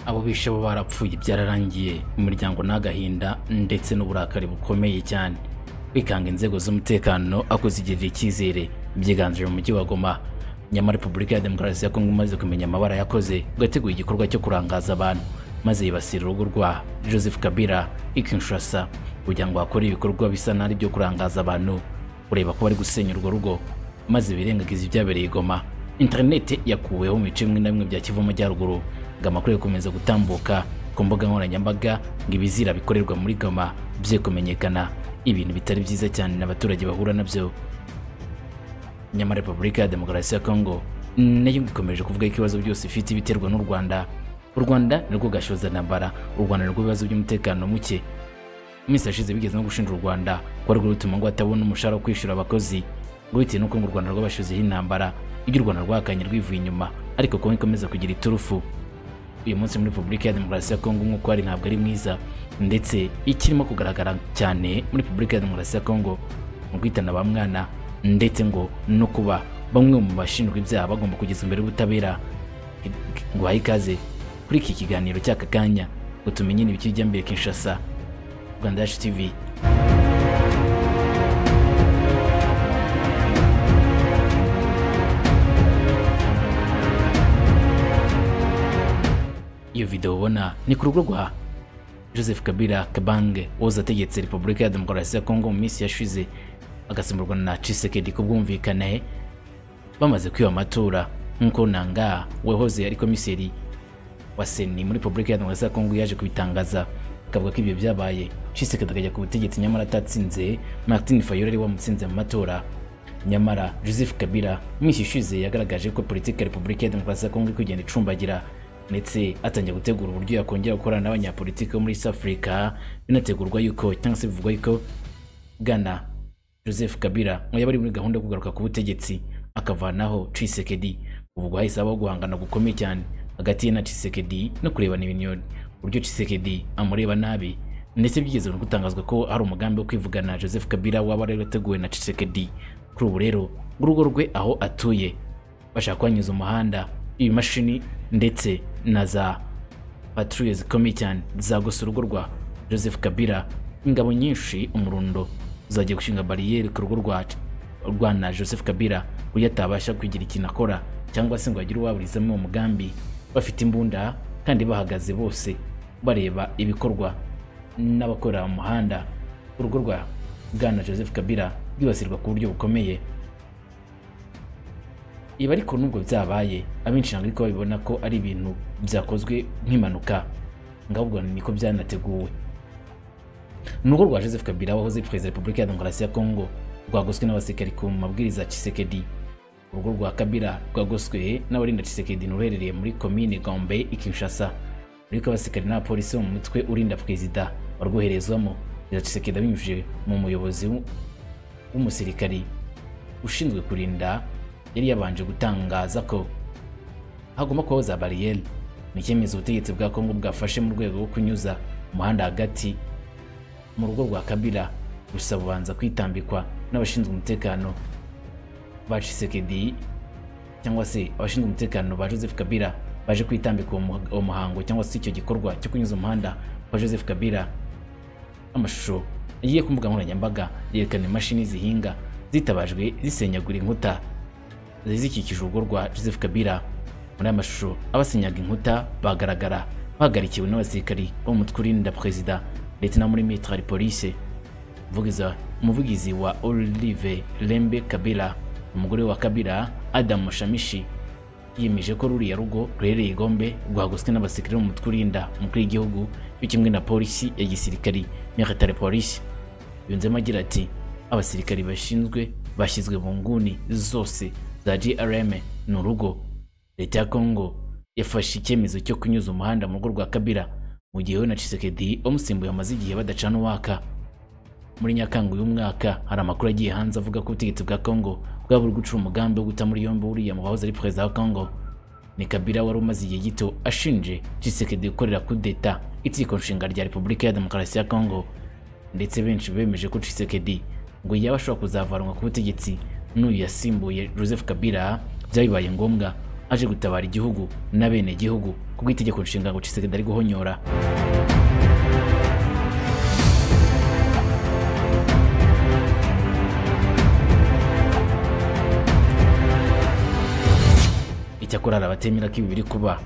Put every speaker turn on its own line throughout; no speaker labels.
ababishe bo barapfuye byararangiye imiryango ni agahinda ndetse n'uburakari bukomeye cyane kwikanga inzego z'umutekano akuzigirira icyizere byiganje mu mujyi wa goma nyamara repubulika ya demokarasi ya kongo imaze kumenya amabara yakoze ngo yateguye igikorwa cyo kurangaza abantu maze yibasira urugo rwa joseph kabila i kinshasa kugira ngo hakore ibikorwa bisa n'ari byo kurangaza abantu ureba ko bari gusenya urwo rugo maze birengagiza ibyabereye i goma interineti yakuweho mu bice bimwe na bimwe bya kivu amajyaruguru ngo amakuru yakomeza gutambuka ku mbuga nkoranyambaga ngo ibizira bikorerwa muri goma bye kumenyekana ibintu bitari byiza cyane abaturage bahura nabyo nyamara repubulika ya demokarasi ya kongo nayo ikomeje kuvuga ko ibibazo byose ifite biterwa n'u rwanda u rwanda nirwo gashoza intambara u rwanda nirwo ibibazo by'umutekano muke mu minsi yashize bigeze no gushinja u rwanda ko ari rwo rutuma ngo atabona umushahara wo kwishyura abakozi ngo bitewe n'uko ngo u rwanda rwabashizeho intambara ibyo u rwanda rwahakanye rwivuye inyuma ariko kongo ikomeza kugira iturufu uyu munsi muri repubulika ya demokarasi ya kongo nk'uko hari ntabwo ari mwiza ndetse ikirimo kugaragara cyane muri repubulika ya demokarasi ya kongo mu kwitana ba mwana ndetse ngo no kuba bamwe mu bashinjwa ibyaha bagomba kugeza imbere y'ubutabera ngo bahe ikaze kuri iki kiganiro cy'aka kanya ngo tumenye n'ibiki bijya mbere kinshasa rwanda yacu tivi iyo video ubona ni ku rugo rwa joseph kabila kabange woza ategetse repubulika ya demokarasi ya kongo mu minsi yashize agasimburwa na cisekedi ku bwumvikane bamaze kwiba amatora nk'uko nanga wehoze ari komiseri wa seni muri repubulika ya demokarasi ya kongo yaje kubitangaza akavuga ko ibyo byabaye cisekedi akajya ku butegetsi nyamara atatsinze martin fayora ari wamutsinze mu matora nyamara joseph kabila mu minsi ishize yagaragaje ko politiki ya repubulika ya demokarasi ya kongo iri kugenda icumbagira ndetse atangiye gutegura uburyo yakongera gukorana n'abanyapolitiki bo muri East Africa binategurwa yuko cyangwa se bivugwa yuko Ghana Joseph Kabila ngo yaba ari muri gahunda yo kugaruka ku butegetsi akavanaho Tshisekedi ubwo hahise habaho guhangana gukomeye cyane hagati ye na Tshisekedi no kurebana ibinyoni uburyo Tshisekedi amureba nabi ndetse byigeze no gutangazwa ko hari umugambi wo kwivugana Joseph Kabila waba wari wateguwe na Tshisekedi kuri ubu rero urugo rwe aho atuye bashaka kwanyuza umuhanda ibimashini ndetse na za patrouille zikomeye cyane zagose urugo rwa joseph kabila ingabo nyinshi umurundo zagiye gushinga bariyeri ku rugo rwacu rwana joseph kabila kuburyo atabasha kugira ikintu akora cyangwa se ngo agire uwaburizamo uwo mugambi bafite imbunda kandi bahagaze bose bareba ibikorwa n'abakorera mu muhanda urugo rwa bwana joseph kabila rwibasirwa ku buryo bukomeye ibi ariko nubwo byabaye abenshi ntabwo ariko babibona ko ari ibintu byakozwe nk'impanuka ngo ahubwo niko byanateguwe urugo rwa joseph kabila wahoze perezida repubulika ya demokarasi ya kongo rwagoswe n'abasirikari ku mabwiriza ya cisekedi urugo rwa kabila rwagoswe n'abarinda cisekedi n'uruherereye muri komine gombe i kinshasa ariko abasirikari n'abapolisi bo mu mutwe urinda perezida warwoherezwamo perezida cisekedi abinyujije mu muyobozi w'umusirikari ushinzwe kurinda yari yabanje gutangaza ko hagomba kubaho za bariyeri ni icyemezo ubutegetsi bwa kongo bwafashe mu rwego rwo kunyuza umuhanda hagati mu rugo rwa kabila gusa bubanza kwitambikwa n'abashinzwe umutekano ba cisekedi cyangwa se abashinzwe umutekano ba joseph kabila baje kwitambika uwo muhango cyangwa se icyo gikorwa cyo kunyuza umuhanda wa joseph kabila amashusho yagiye ku mbuga nkoranyambaga yerekana imashini zihinga zitabajwe zisenyagura inkuta zari zikikije urugo rwa joseph kabila muri aya mashusho abasenyaga inkuta bagaragara bahagarikiwe n'abasirikari bo mu mutwe urinda perezida ndetse na muri mitari polise umuvugizi wa olive lembe kabila umugore wa kabila adamu shamishi yemeje ko ruriya rugo ruherereye igombe rwagoswe n'abasirikare bo mu mutwe urinda umukuru w'igihugu cyo kimwe na polisi ya gisirikari military polisi yunzemo agira ati abasirikari bashinzwe bashyizwe mu nguni zose za DRM ni urugo leta ya Kongo yafashe icyemezo cyo kunyuza umuhanda mu rugo rwa Kabila mu gihe we na Tshisekedi bamusimbuye amaze igihe badacana uwaka muri Nyakanga uyu mwaka hari amakuru agiye hanze avuga ko ubutegetsi bwa Kongo bwaba buri gucura umugambi wo guta muri yombi uriya mu bahoze ari perezida wa Kongo ni Kabila wari umaze igihe gito ashinje Tshisekedi gukorera kudeta itegeko nshinga rya Repubulika ya Demokarasi ya Kongo ndetse benshi bemeje ko Tshisekedi ngo yaba ashobora kuzavanwa ku butegetsi n'uyu yasimbuye joseph kabila byabibaye ngombwa aje gutabara igihugu n'abenegihugu kubw'itegeko nshinga ngo Tshisekedi ari guhonyora icyakora hari abatemera ko ibi biri kuba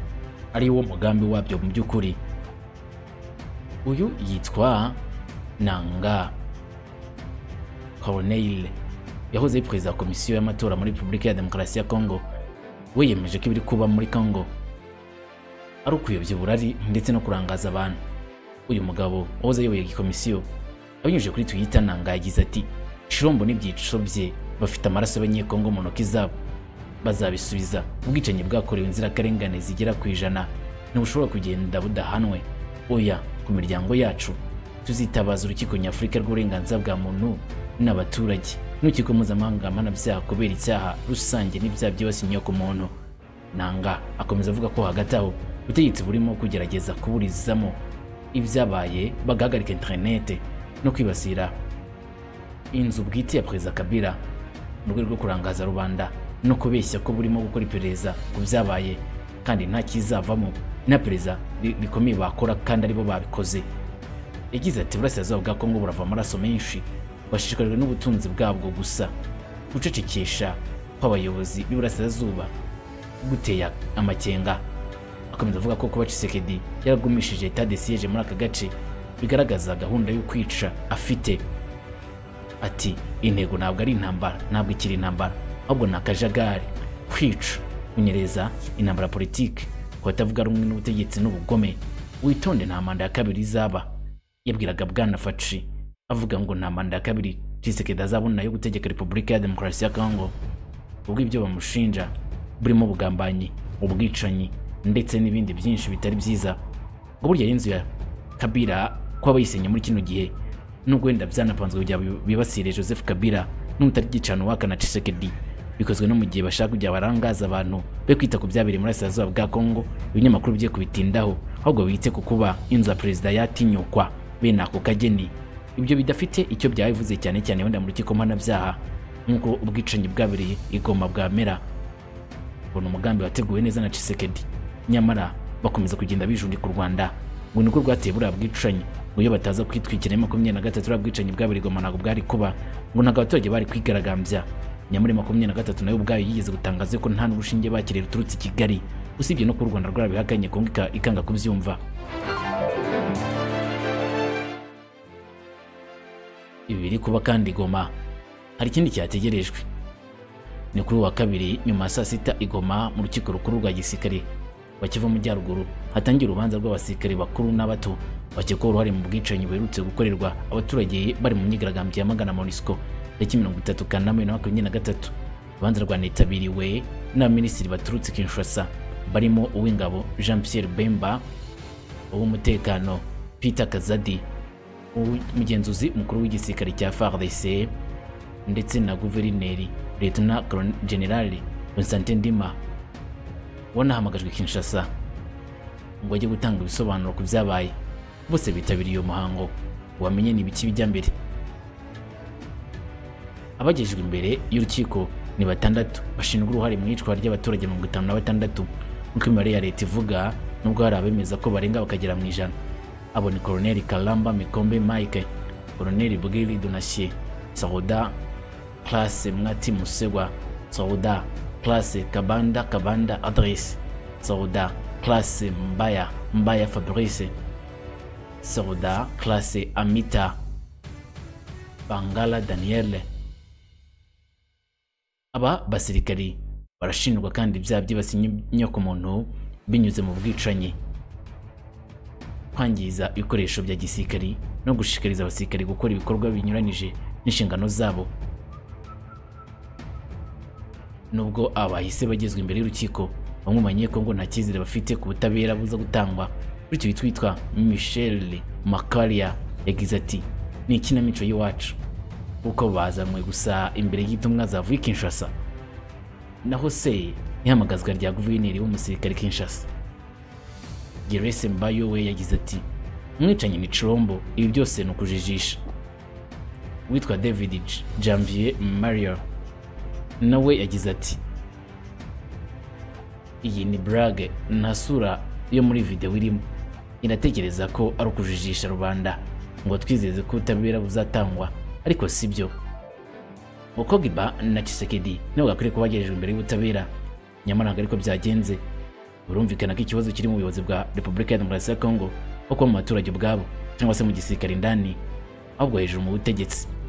ari wo mugambi wabyo mu by'ukuri uyu yitwa nanga corneille yahoze ari perezida wa komisiyo y'amatora muri repubulika ya demokarasi ya kongo we yemeje ko ibiri kuba muri kongo ari ukuyobya uburari ndetse no kurangaza abantu uyu mugabo wahoze ayoboye iyi komisiyo abinyujije kuri twita nanga yagize ati shirombo n'ibyico bye bafite amaraso y'abanyekongo mu ntoki zabo bazabisubiza ubwicanyi bwakorewe inzirakarengane zigera ku ijana ntibushobora kugenda budahanwe oya ku miryango yacu tuzitabaza urukiko nyafurika rw'uburenganzira bwa muntu n'abaturage n'urukiko mpuzamahanga mpanabyaha kubera icyaha rusange n'ibyaha byibasiye inyoko muntu nanga akomeza avuga ko hagati aho ubutegetsi burimo kugerageza kuburizamo ibyabaye bagahagarika interinete no kwibasira inzu bwite ya perezida kabila mu rwego rwo kurangaza rubanda no kubeshya ko burimo gukora iperereza ku byabaye kandi nta kizavamo nta perezida bi- bikomeye bakora kandi aribo babikoze yagize ati burasirazuba bwa kongo burava amaraso menshi bashishikajwe n'ubutunzi bwabwo gusa gucecekesha kw'abayobozi b'iburasirazuba guteye amakenga akomeza avuga ko kuba Tshisekedi yaragumishije etat de siege muri aka gace bigaragaza gahunda yo kwica afite ati intego ntabwo ari intambara ntabwo ikiri intambara ahubwo ni akajagari kwica kunyereza intambara ya politiki ku batavuga rumwe n'ubutegetsi n'ubugome witonde nta manda ya kabiri izaba yabwiraga bwana faci avuga ngo nta manda ya kabiri Tshisekedi azabona yo gutegeka repubulika ya demokarasi ya kongo ubwo ibyo bamushinja burimo ubugambanyi ubwicanyi ndetse n'ibindi byinshi bitari byiza ngo burya ari inzu ya kabira kuba bayisenye muri kino gihe nubwo wenda byanapanzwe kugira bi- bibasire joseph kabila n'umutari gicana uwakana Tshisekedi bikozwe no mu gihe bashaka kujya barangaza abantu be kwita ku byabereye muri Burasirazuba bwa Kongo ibinyamakuru bye kubitindaho ahubwo bite ku kuba inzu ya perezida yatinyukwa bene ako kageni ibyo bidafite icyo byabivuze cyane cyane wenda mu rukiko mpanabyaha nk'uko ubwicanyi bwabereye igoma bwamera ubona umugambi wateguwe neza na Tshisekedi nyamara bakomeza kugenda bijundika u Rwanda ngo niko rwateye buriya bwicanyi ngo iyo bataza kwitwikira ya makumyabiri na gatatu buriya bwicanyi bwabereye i Goma ntabwo bwari kuba ngo ntabwo abaturage bari kwigaragambya nyamara iyo makumyabiri na gatatu nayo ubwayo yigeze gutangaza ko nta n'urushinge bakiriye ruturutse i Kigali usibye no kuba u Rwanda rwarabihakanye kongo ika- ikanga kubyumva ibi biri kuba kandi i Goma hari ikindi cyategerejwe ni kuri uyu wa kabiri nyuma ya saa sita igoma mu rukiko rukuru rwa gisirikare wa Kivu Majyaruguru hatangira urubanza rw'abasirikare bakuru n'abato bakekwaho uruhare mu bwicanyi buherutse gukorerwa abaturage bari mu myigaragambyo yamagana MONUSCO tariki mirongo itatu Kanama bibiri na makumyabiri na gatatu urubanza rwanitabiriwe n'abaminisitiri baturutse Kinshasa barimo uw'ingabo Jean Pierre Bemba uw'umutekano Peter Kazadi umugenzuzi mukuru w'igisirikare cya FARDC ndetse na guverineri Lieutenant Colonel General Constantin Ndima wanahamagajwe Kinshasa ngo ajye gutanga ibisobanuro ku byabaye bose bitabiriye uyu muhango wamenye ni ibiki bijya mbere abagejejwe imbere y'urukiko ni batandatu bashinzwe uruhare mu iyicwa ry'abaturage mirongo itanu na batandatu nk'uko imibare ya leta ivuga nubwo hari abemeza ko barenga bakagera mu ijana abo ni koroneli karamba mikombe mike koroneli bugeri donasiye sauda plase mwati musegwa sauda plase kabanda kabanda adrese sauda plase mbaya mbaya fabrice sauda plase amita bangala daniele aba basirikari barashinjwa kandi ibyaha byibasiye inyo- inyokomuntu binyuze mu bwicanyi kwangiza ibikoresho bya gisirikari no gushishikariza abasirikari gukora ibikorwa binyuranyije n'inshingano zabo nubwo aba bahise bagezwa imbere y'urukiko bamwe mu banyekongo nta cyizere bafite ku butabera buza gutangwa bityo witwa michelle makaria yagize ati ni ikinamico y'iwacu kuko bazanywe gusa imbere y'itumwa zavuye i kinshasa naho se ihamagazwa rya guverineri w'umusirikare kinshasa gerese mbayo we yagize ati umwicanyi ni cirombo ibi byose ni ukujijisha witwa david J- janvier mario nawe yagize ati iyi ni burage nta sura yo muri videwo irimo inatekereza ko ari ukujijisha rubanda ngo twizeze ko ubutabera buzatangwa ariko si byo Okogiba na Tshisekedi nibo bakwiriye kuba bagejejwe imbere y'ubutabera nyamara ntabwo ariko byagenze burumvikana ko ikibazo kiri mu buyobozi bwa repubulika ya demokarasi ya kongo nko kuba mu baturage ubwabo cyangwa se mu gisirikare indani ahubwo hejuru mu butegetsi